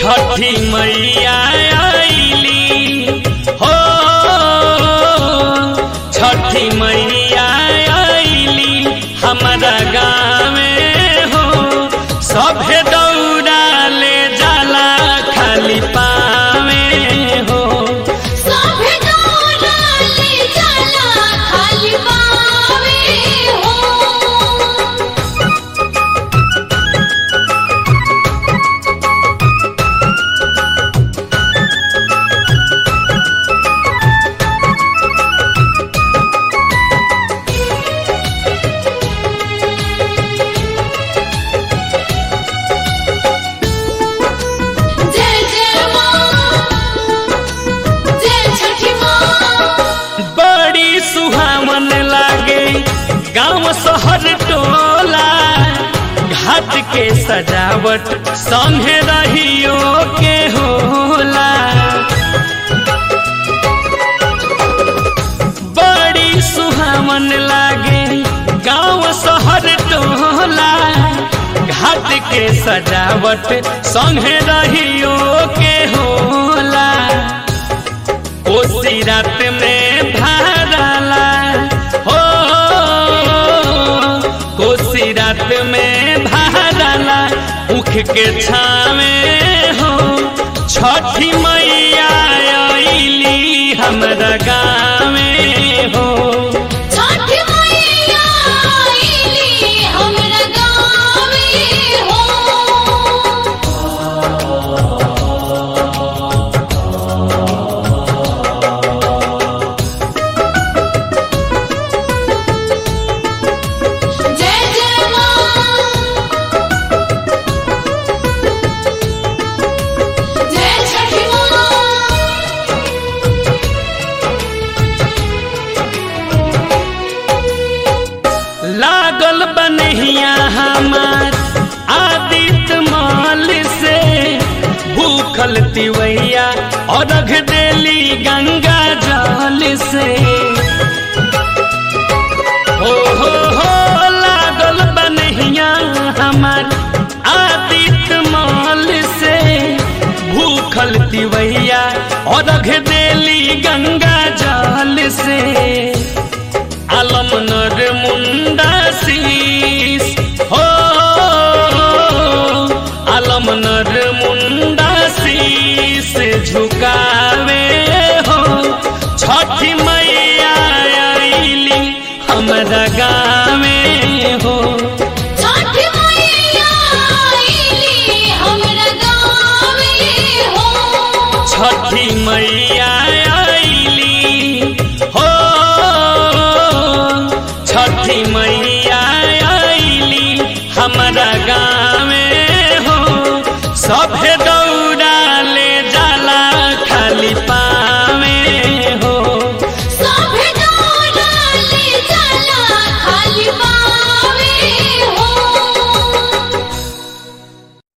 छठी मैया आईली हो छठी मैया आईली हमारा गाँवे हो सभे दौड़ा ले जाला खाली पावे हो सभे दौड़ा ले जाला खाली पावे हो जय जय माँ जय छठी माँ बड़ी सुहावन लागे गांव शहर टोला घाट के सजावट संगे रहियो के होला बड़ी सुहावन लागे गांव शहर टोला घाट के सजावट संगे रहियो के होला कोसी रात में भरला हो कोसी रात में भरला उख के छावे हो छठी मैया आईली हमरा गाँवे हो छठी मैया आईली हमरा गाँवे हो जय जय माँ जय छठी माँ लागल बनहिया हमार आदित्य माल से भूखल तिवैया और रख देली गंगा जल से हो हो हो लागल बनहिया हमार आदित्य माल से भूखल तिवैया और रख देली गंगा जल से आलम नर मुंडा शीस हो आलम नर मुंडा शीस झुकावे हो छठी मैया आईली हमरा गाँवे हो छठी मैया आईली हमरा गाँवे हो छठी मैया आईली हो छठी मैया आईली हमरा